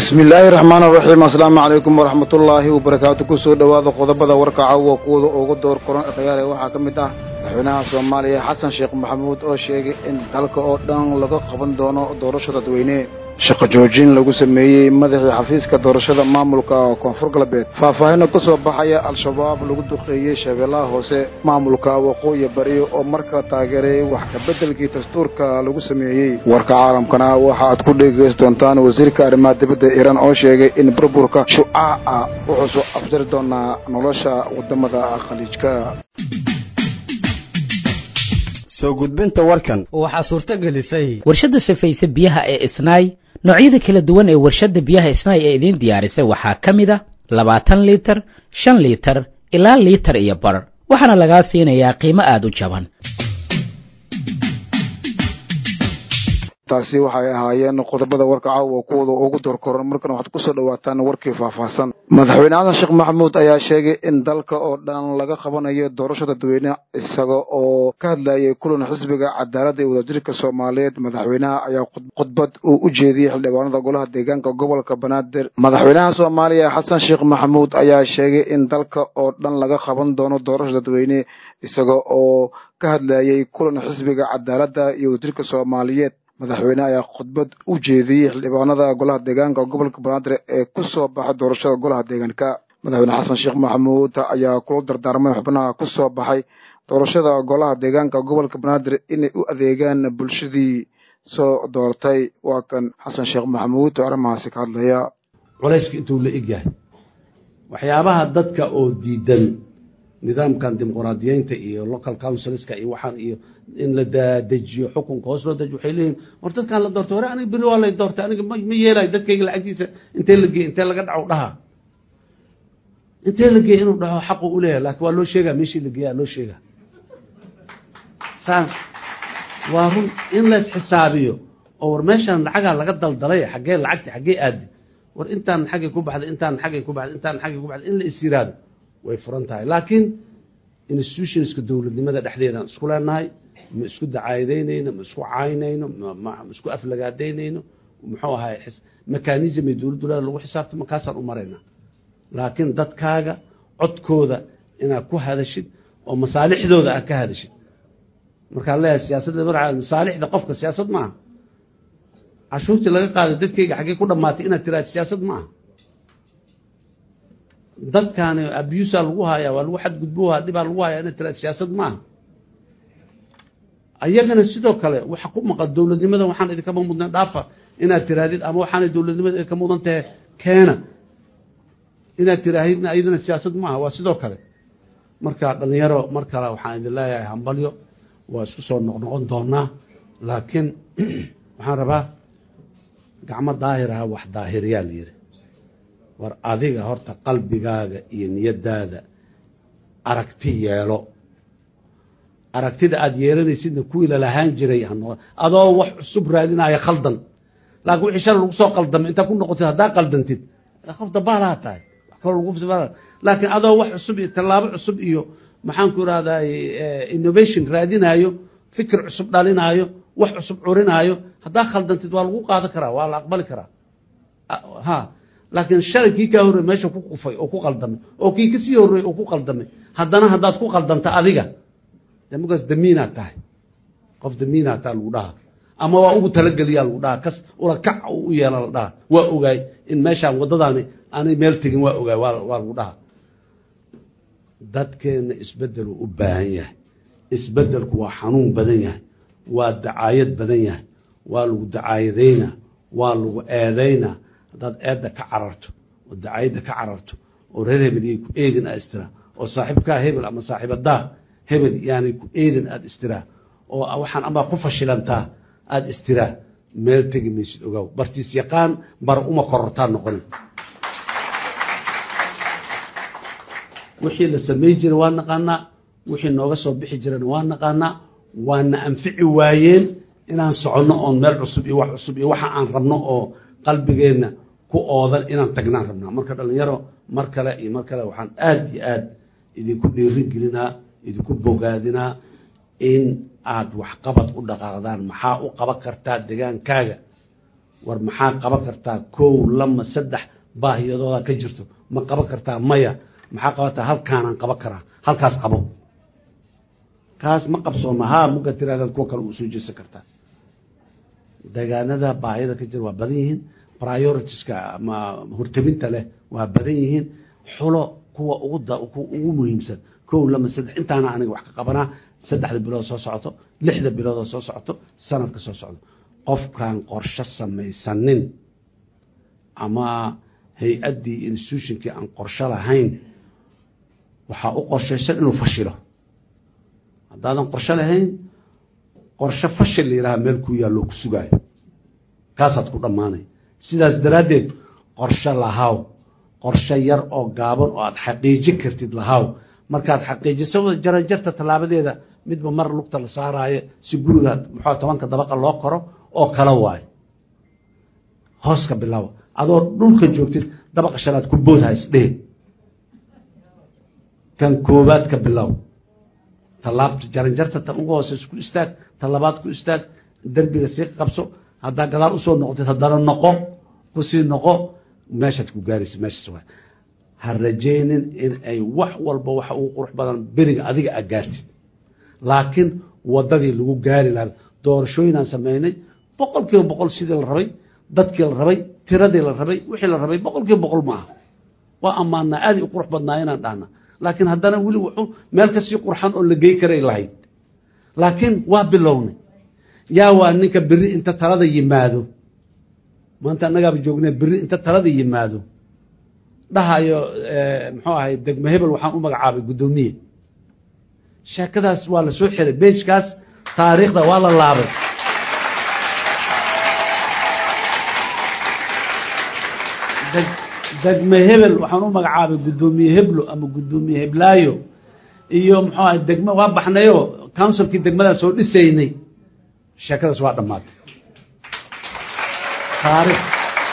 bismi illaahi raxmaan raxiim asalaamu calaykum waraxmat ullaahi wabarakaatu kusoo dhowaada qodobada warka caawa kuwada ugu door koran khiyaare waxaa ka mid ah madaxweynaha soomaaliya xasan sheekh maxamuud oo sheegay in dalka oo dhan laga qaban doono doorasho dadweyne shaqo joojin lagu sameeyey madaxii xafiiska doorashada maamulka koonfur galbeed faahfaahina ka soo baxaya al-shabaab lagu duqeeyey shabeellaha hoose maamulka waqooyi bari oo markala taageeray wax kabeddelkii dastuurka lagu sameeyey warka caalamkana waxa aad ku dhegeyst doontaan wasiirka arrimaha dibadda iiraan oo sheegay in burburka shucaaca wuxuu soo afjari doonaa nolosha waddamada khaliijka soo gudbinta warkan waxaa suurto gelisay warshadda safayse biyaha ee isnaay noocyada kala duwan ee warshadda biyaha isnaay ee idiin diyaarisay waxaa ka mid a labaatan liitar shan liitar ilaa liitar iyo bar waxaana lagaa siinayaa qiimo aad u jaban taasi waxay ahaayeen qodobada warka caawa kuwada ugu doorkoran markana waxaad kusoo dhawaataan warkii faahfaahsan madaxweyne xasan sheekh maxamuud ayaa sheegay in dalka oo dhan laga qabanayo doorasho dadweyne isaga oo ka hadlayay kulan xisbiga cadaaladda ee wadajirka soomaaliyeed madaxweynaha ayaa khudbad uu u jeediyey xildhibaanada golaha deegaanka gobolka banaadir madaxweynaha soomaaliya xasan sheekh maxamuud ayaa sheegay in dalka oo dhan laga qaban doono doorasho dadweyne isaga oo ka hadlayay kulan xisbiga cadaaladda iyo wadajirka soomaaliyeed madaxweyne ayaa khudbad u jeediyey xildhibaanada golaha deegaanka gobolka banaadir ee ku soo baxay doorashada golaha deegaanka madaxweyne xasan sheekh maxamuud ayaa kula dardaarmay xubnaha ku soo baxay doorashada golaha deegaanka gobolka banaadir inay u adeegaan bulshadii soo doortay waa kan xasan sheekh maxamuud oo arrimahaasi ka hadlaya culayska intuu la egyahay waxyaabaha dadka oo diidan nidaamkan dimuqraadiyeynta iyo local councilska iyo waxaan iyo in la dadejiyo xukunka hoos loo dejiyo waxay leeyihin war dadkaan la doortay hore aniga beri waa lay doortay aniga ma yeelayo dadkayga lacagtiisa intee la geey intee laga dhaco dhaha intee la geey inuu dhaho xaqu u leeyahay laakiin waa loo sheegaa meeshii la geeyaa loo sheegaa saa waa run in la isxisaabiyo oo war meeshaan lacagaa laga daldalay xaggee lacagti xaggee aadi war intaan xaggay ku baxday intaan xaggay ku baxday intaan xaggay ku baxday in la is yiraahdo way furan tahay laakiin institutionska dowladnimada dhexdeedaan isku leenahay ma isku dacaayadeynayno ma isku caynayno ma isku aflagaadaynayno muxuu ahay mechanism ay dowladdu leeda lagu xisaabta markaasaan u maraynaa laakiin dadkaaga codkooda inaad ku hadashid oo masaalixdooda aad ka hadashid markaan leeyahay siyaasadda madaxa masaalixda qofka siyaasad maaha cashuurtii laga qaaday dadkayga xaggee ku dhammaatay inaad tiraahdo siyaasad maaha dadkaani abusa lagu hayaa waa lagu xadgudboha dhibaa lagu hayaa ina tiraad siyaasad maaha ayagana sidoo kale waxa ku maqan dowladnimada waxaan idinkama mudna dhaafa inaad tirahdid ama waxaanay dowladnimada idinka mudan tahay keena inaad tirahdidna ayadana siyaasad maaha waa sidoo kale marka dhalinyaro mar kale waxaan idin leeyahay hambalyo waa isku soo noqnoqon doonaa laakiin waxaan rabaa gacmo daahiraha wax daahiriyaa la yidhi war adiga horta qalbigaaga iyo niyadaada aragti yeelo aragtida aada yeelanaysidna kuwii lalahaan jiray hanoqon adoo wax cusub raadinaya khaldan laakiin wixii shalay lagu soo qaldamay intaa ku noqotid haddaa qaldantid qof dabaalaha tahay laakiin adoo wax cusub iyo tallaabo cusub iyo maxaanku irahday innovation raadinaayo fikir cusub dhalinaayo wax cusub curinaayo haddaa khaldantid waa lagu qaadan karaa waa la aqbali karaa ha laakiin shalay kii kaa horrey meesha ku qufay oo ku qaldamay oo kii kasii horreeyey oo ku qaldamay haddana haddaad ku qaldanta adiga de markaas damiinaad tahay qof damiinaad taha lagu dhaha ama waa ugu talageliyaa lagu dhaha kas ula kac u yeela la dhaha waa ogaay in meeshaan waddadaani aanay meel tegin waa ogaay waa waa lagu dhaha dadkeenna isbeddeluu u baahan yahay isbeddelku waa xanuun badan yahay waa dacaayad badan yahay waa lagu dacaayadaynaa waa lagu eedaynaa haddaad eedda ka cararto oo dacayadda ka cararto oo reer hebel yay ku eedin aad istiraa oo saaxiibkaa hebel ama saaxiibadaa hebel yaanay ku eedin aada istiraa oo waxaan amaa ku fashilantaa aada istiraa meel tegi maysid ogaaw bartiis yaqaan bar uma korortaa noqoni wixii la samay jiray waa naqaanaa wixii nooga soo bixi jirana waa naqaanaa waana anfici waayeen inaan soconno oon meel cusub iyo wax cusub iyo waxa aan rabno oo qalbigeenna ku oodan inaan tagnaan rabnaa marka dhalinyaro mar kale iyo mar kale waxaan aada iyo aad idinku dhiirin gelinaa idinku bogaadinaa in aada waxqabad u dhaqaaqdaan maxaa u qaban kartaa degaankaaga war maxaa qaban kartaa kow lama saddex baahiyadooda ka jirto ma qaban kartaa maya maxaa qabataa halkaanaan qaban karaa halkaas qabo kaas ma qabsooma haa muga tiraadaad kuwa kale uu soo jeesan kartaa deegaanada baahiyada ka jira waa badan yihiin prioritiska ama hortabinta leh waa badan yihiin xulo kuwa ugu ugu muhiimsan kow lama saddex intaana aniga wax ka qabanaa saddexda bilood soo socoto lixda biloodoo soo socoto sanadka soo socdo qofkaan qorsho samaysanin ama hay-addii institutionkii aan qorsho lahayn waxaa u qorshaysan inuu fashilo haddaadan qorsho lahayn qorsho fashil la yidhaha meel ku yaalloo ku sugaayo kaasaad ku dhammaanay sidaas daraaddeed qorsho lahaw qorsho yar oo gaaban oo aada xaqiijin kartid lahaw markaad xaqiijiso jaranjarta tallaabadeeda midba mar lugta la saaraayo si guriga muxuu tobanka dabaqa loo koro oo kala waayo hoos ka bilaabo adoo dhulka joogtid dabaqa shanaad ku boodha isdhehe kan koobaad ka bilow tallaabta jaranjarta tan ugu hoose isku istaag talabaad ku istaag derbiga sii qabso haddaa gadaal usoo noqotid haddana noqo kusii noqo meeshaad ku gaaraysa meeshaas waa ha rajaynin in ay wax walba waxa ugu qurux badan beriga adiga a gaartid laakiin wadadii lagu gaari lahaa doorashooyinaan sameynay boqol kiiba boqol sidii la rabay dadkii la rabay tiradii la rabay wixii la rabay boqol kiiba boqol ma aha waa ammaanaa aaday u qurux badnaa inaan dhahna laakiin haddana weli wuxuu meel kasii qurxan oo la gey karay lahayd laakiin waa bilownay yaa waa ninka beri inta talada yimaado maanta annagaaba joognay beri inta talada yimaado dhahayo muxuu ahay degme hebel waxaan u magacaabay guddoomiye sheekadaas waa la soo xiray beejkaas taariikhda waa la laabay degme hebel waxaan u magacaabay guddoomiye heblo ama guddoomiye heblaayo iyo muxuu ahay degme waa baxnayo counsilkii degmadaan soo dhisaynay sheekadaas waa dhammaatay taarikh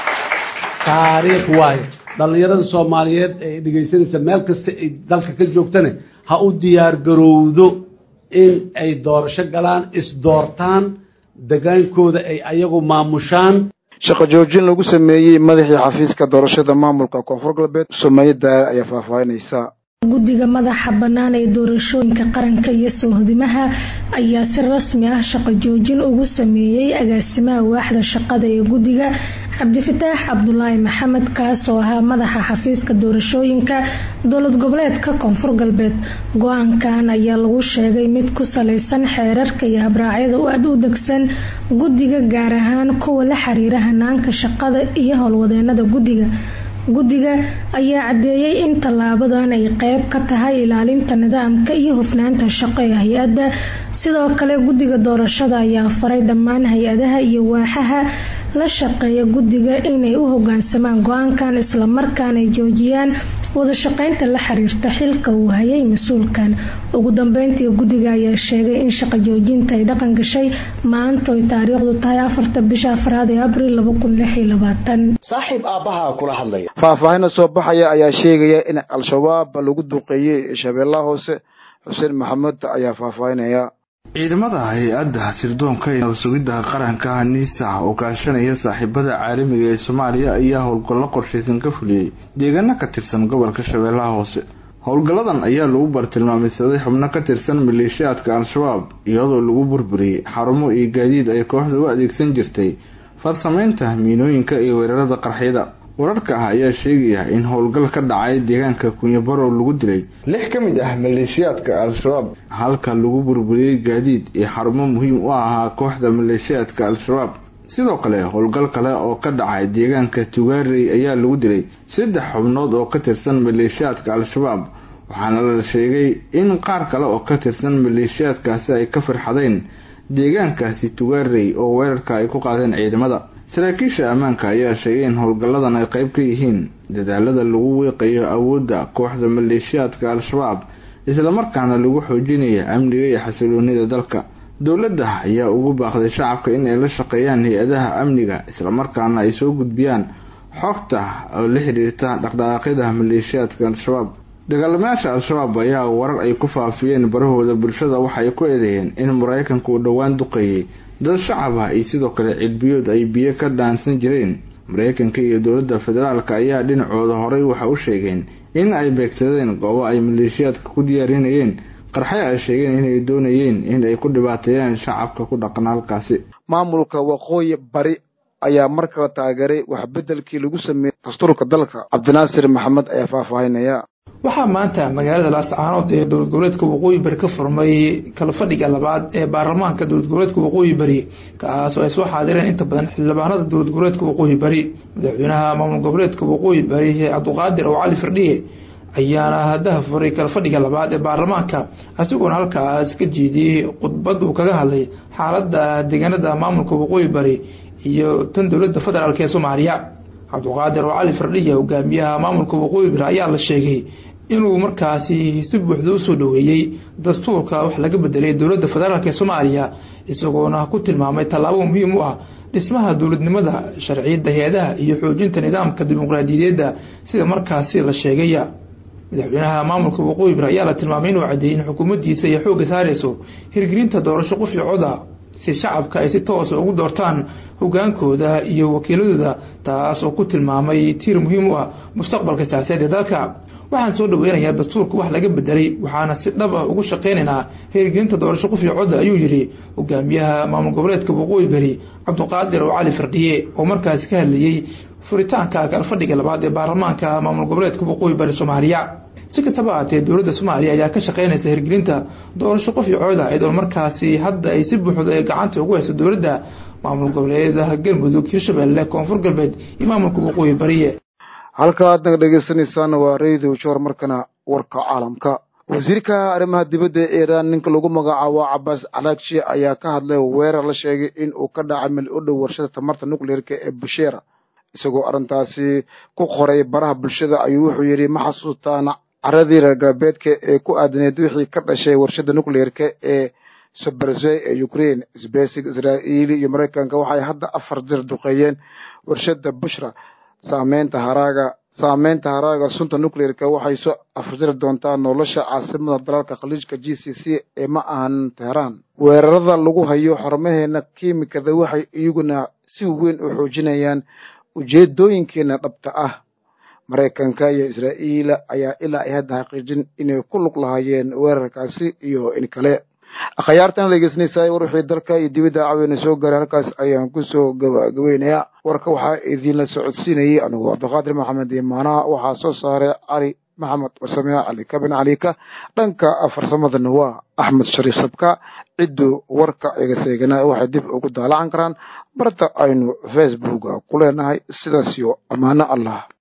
taariikh waayo dhallinyarada soomaaliyeed ee dhegeysanaysa meel kasta ay dalka ka joogtane ha u diyaar garowdo in ay doorasho galaan isdoortaan degaankooda ay ayagu maamushaan shaqo joojin lagu sameeyey madaxii xafiiska doorashada maamulka koonfur galbeed sumeeye daare ayaa faahfaahinaysa guddiga madaxa bannaan ee doorashooyinka qaranka iyo soohodimaha ayaa si rasmi ah shaqo joojin ugu sameeyey agaasimaha waaxda shaqada ee guddiga cabdifataax cabdulaahi maxamed kaas oo ahaa madaxa xafiiska doorashooyinka dowlad goboleedka koonfur galbeed go-aankan ayaa lagu sheegay mid ku saleysan xeerarka iyo habraacyada u aad u degsan guddiga gaar ahaan kuwa la xiriira hanaanka shaqada iyo howlwadeenada guddiga guddiga ayaa caddeeyey in tallaabadan ay qeyb ka tahay ilaalinta nidaamka iyo hufnaanta shaqo ee hay-adda sidoo kale guddiga doorashada ayaa faray dhammaan hay-adaha iyo waaxaha la shaqeeya guddiga inay u hogaansamaan go-aankan islamarkaana ay joojiyaan wada shaqeynta la xiriirta xilka uu hayay mas-uulkan ugu dambeyntii guddiga ayaa sheegay in shaqo joojinta ay dhaqan gashay maanta oy taariikhdu tahay afarta bisha afraad ee abril laba kun lix iyo labaatan saaxiib aabbaha kula hadlaya faahfaahina soo baxaya ayaa sheegaya in al-shabaab lagu duqeeyey shabeellaha hoose xuseen maxamed ayaa faahfaahinaya ciidamada hay-adda sirdoonka ee nabad-sugidda qaranka niisa oo kaashanaya saaxiibada caalamiga ee soomaaliya ayaa howlgallo qorshaysan ka fuliyey deegaano ka tirsan gobolka shabeellaha hoose howlgalladan ayaa lagu bartilmaameysaday xubno ka tirsan maleeshiyaadka al-shabaab iyadoo lagu burburiyey xarumo iyo gaadiid ay kooxda u adeegsan jirtay farsameynta miinooyinka iyo weerarada qarxyada wararka ah ayaa sheegaya in howlgal ka dhacay deegaanka kunyabarow lagu dilay lix ka mid ah maleeshiyaadka al-shabaab halka lagu burburiyey gaadiid iyo xarumo muhiim u ahaa kooxda maleeshiyaadka al-shabaab sidoo kale howlgal kale oo ka dhacay deegaanka tugaarey ayaa lagu dilay saddex xubnood oo ka tirsan maleeshiyaadka al-shabaab waxaana la sheegay in qaar kale oo ka tirsan maleeshiyaadkaasi ay ka farxadeen deegaankaasi tugaarey oo weerarka ay ku qaadeen ciidamada saraakiisha ammaanka ayaa sheegay in howlgalladan ay qayb ka yihiin dadaalada lagu wiiqayo awoodda kooxda maleeshiyaadka al-shabaab islamarkaana lagu xoojinaya amniga iyo xasiloonida dalka dowladda ayaa ugu baaqday shacabka in ay la shaqeeyaan hay-adaha amniga islamarkaana ay soo gudbiyaan xogta oo la xiriirta dhaqdhaqaaqyada maleeshiyaadka al-shabaab dagaalamayaasha al-shabaab ayaa warar ay ku faafiyeen barahooda bulshada waxay ku eedeeyeen in maraykanku uu dhowaan duqeeyey dad shacab ah iyo sidoo kale cilbiyood ay biyo ka dhaansan jireen maraykanka iyo dowladda federaalk ayaa dhinacooda horey waxa u sheegeen in ay beegsadeen goobo ay maleeshiyaadka ku diyaarinayeen qarxay ay sheegeen inay doonayeen in ay ku dhibaateeyaan shacabka ku dhaqan halkaasi maamulka waqooyi bari ayaa mar kale taageeray waxbedelkii lagu sameeyey dastuurka dalka cabdinaasir maxamed ayaa faahfaahinaya waxaa maanta magaalada laascaanood ee dowlad goboleedka waqooyi bari ka furmay kala fadhiga labaad ee baarlamaanka dowlad goboleedka waqooyi bari kaasoo ay soo xaadireen inta badan xildhibaanada dowlad goboleedka waqooyi bari madaxweynaha maamul goboleedka waqooyi bari cabduqaadir oo cali firdhiye ayaana hadaha furay kala fadhiga labaad ee baarlamaanka isagoona halkaas ka jeediyey khudbad uu kaga hadlay xaalada deegaanada maamulka waqooyi bari iyo tan dowlada federaalk ee soomaaliya cabduqaadir oo cali firdhiye hogaamiyaha maamulka waqooyi bari ayaa la sheegay inuu markaasi si buuxda usoo dhaweeyey dastuurka wax laga bedelay dowlada federaalk ee soomaaliya isagoona ku tilmaamay tallaabo muhiim u ah dhismaha dowladnimada sharciyada hay-adaha iyo xoojinta nidaamka dimuqraadiyadeeda sida markaasi la sheegaya madaxweynaha maamulka waqooyi bari ayaa la tilmaamay inuu cadeeyey in xukuumaddiisa ay xoogga saareyso hirgelinta doorasho qof iyo coda si shacabka ay si toosa ugu doortaan hogaankooda iyo wakiiladooda taas oo ku tilmaamay tiir muhiim u ah mustaqbalka siyaasadeed ee dalka waxaan soo dhaweynayaa dastuurka wax laga bedelay waxaana si dhab ah ugu shaqeynaynaa hirgelinta doorasho qof iyo coda ayuu yidhi hogaamiyaha maamul goboleedka waqooyi bari cabduqaadir oo cali firdhiye oo markaasi ka hadlayey furitaanka kalfadhiga labaad ee baarlamaanka maamul goboleedka waqooyi bari soomaaliya si kastaba ahaatee dowladda soomaaliya ayaa ka shaqeynaysa hirgelinta doorasho qof iyo cooda iyadoo markaasi hadda ay si buuxda ay gacanta ugu hayso dowladda maamul goboleedaha galmudug hirshabelle koonfur galbeed iyo maamulka waqooyi bariye halka aad naga dhegeysaneysaan waa radio joor markana warka caalamka wasiirka arrimaha dibadda ee iiraan ninka lagu magacaabo cabaas calaagshi ayaa ka hadlay weerar la sheegay in uu ka dhacay meel u dhow warshada tamarta nucleerka ee busheera isagoo arrintaasi ku qoray baraha bulshada ayuu wuxuu yidhi ma xasuustaan caradii reer galbeedka ee ku aadaneed wixii ka dhashay warshada nucleerka ee soberzey ee ukraine sbesig israa'iili iyo maraykanka waxay hadda afar jir duqeeyeen warshada bushra saameynta haraaga saameynta haraaga sunta nucleerka waxay soo afjiri doontaa nolosha caasimada dalalka khaliijka g c c ee ma ahan teheraan weerarada lagu hayo xarumaheena kiimikada waxay iyaguna si weyn u xoojinayaan ujeedooyinkeena dhabta ah maraykanka iyo israa'iila ayaa ilaa ay hadda xaqiijin inay ku lug lahaayeen weerarkaasi iyo in kale akhyaartan dhegeysanaysaa war wixii dalka iyo dibadda caweyna soo gaaray halkaas ayaan kusoo gabagabeynayaa warka waxaa idinla socodsiinayay anigu cabdiqaadir maxamed imaanaha waxaa soo saaray cali maxamed wasamea cali kabin calika dhanka farsamadana waa axmed shariif sabka cidduu warka iga seegana waxay dib ugu daalacan karaan barta aynu facebooka ku leenahay sidaas iyo ammaano allah